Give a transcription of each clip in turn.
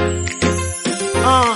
Uh,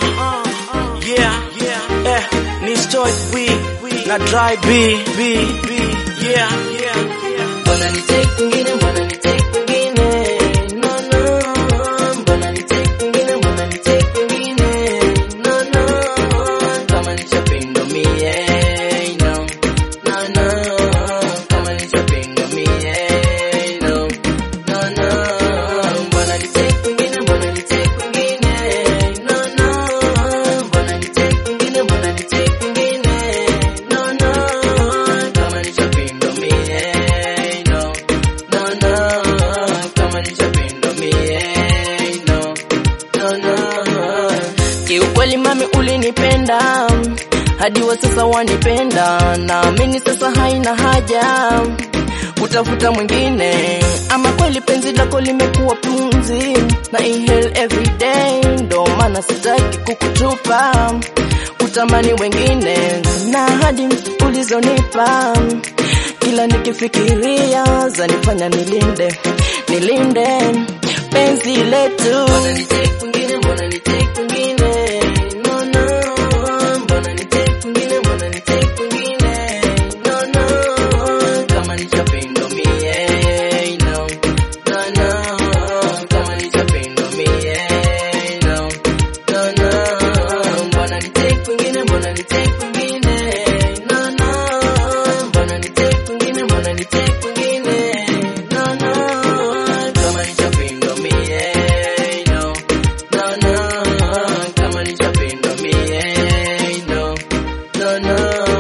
yeah, yeah, eh, ni story B na dry B, B, B, yeah, yeah, yeah. Mbona ni take kwingine, mbona ni take kwingine? No, no. Mbona ni take kwingine, mbona ni take kwingine? No, no. Kama ni chapendo mie, no. No, no. Kama ni chapendo mie, no. No, no. Mbona ni take kwingine, mbona ni take kwingine? No, no. Mbona ni take kwingine, mbona ni take kwingine? No, no. Kama ni chapendo mie, no. No, no. Kama ni chapendo mie, no. No, no. Kiukweli mami ulinipenda hadi wa sasa wanipenda, naamini sasa haina haja kutafuta mwingine, ama kweli penzi lako limekuwa pumzi na inhale every day, ndo maana sitaki kukutupa kutamani wengine na hadi ulizonipa kila nikifikiria zanifanya nilinde nilinde penzi letu. Mbona ni take kwingine, mbona ni take kwingine? No, no. Mbona ni take kwingine, mbona ni take kwingine? No, no. Kama ni chapendo mie, no. No, no. Kama ni chapendo mie, no. No, no. Mbona ni take kwingine, mbona ni take kwingine? No, no. Mbona ni take kwingine, mbona ni take kwingine? No, no. Kama ni chapendo mie, no. No, no. Kama ni chapendo mie, no. No, no.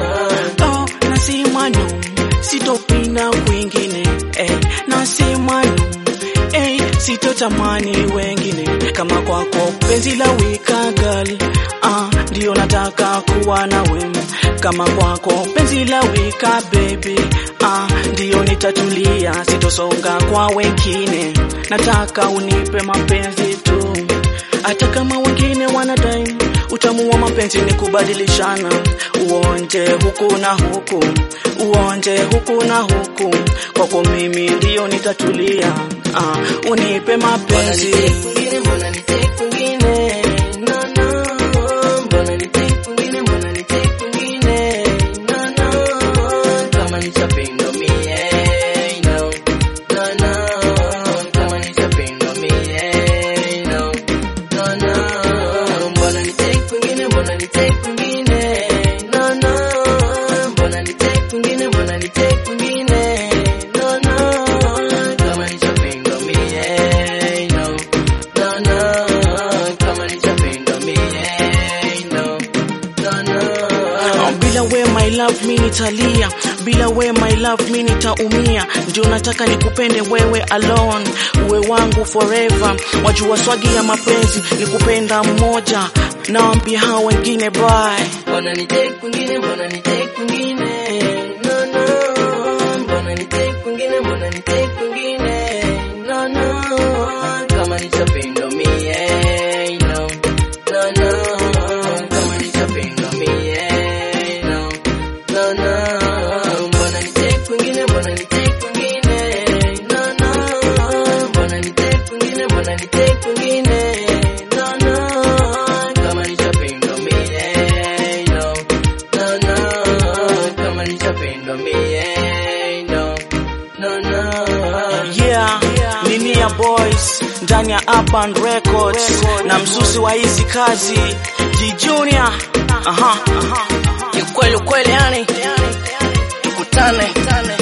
Oh, nasema no, sitopenda kwingine eh, nasema no eh, sitotamani wengine kama kwako penzi la wika girl ah, ndio nataka kuwa nawe kama kwako penzi la wika baby ah, ndio nitatulia, sitosonga kwa wengine, nataka unipe mapenzi tu hata kama wengine wanadai utamu wa mapenzi ni kubadilishana, uonje huku na huku, uonje huku na huku, kwako mimi ndio nitatulia. Ah, unipe Mbona mapenzi ni take kwingine, mbona ni take kwingine? No, no. Mbona ni take kwingine, mbona ni take kwingine? No, no. Kama ni chapendo mie, no. No, no. Kama ni chapendo mie, no. No, no. Mbona ni take kwingine, mbona ni take kwingine? No, no. Mbona ni take kwingine, mbona ni take kwingine? No, no. Kama ni chapendo mie, no. No, no. Kama ni chapendo mie, no. No, no. Oh, bila we my love mi nitalia, bila we my love mi nitaumia. Ndio nataka nikupende wewe alone, uwe wangu forever. Wajua swagi ya mapenzi ni kupenda mmoja, naambia hao wengine bye. Mbona ni take kwingine, mbona ni take kwingine? No, no. Mbona ni take kwingine, mbona ni take kwingine? No, no. Kama ni chapendo mie, no. No, no. Kama ni chapendo mie, no. No, no. Mbona ni take kwingine, mbona ni take kwingine? No, no. Mbona ni take kwingine, mbona ni take kwingine? No, no. Kama ni chapendo mie, no. No, no. Kama ni chapendo mie, no. No, no. Yeah, ni Nia Boys ndani ya Urban Records na msusi wa hizi kazi G Junior. Aha, aha. Kiukweli ukweli yani tukutane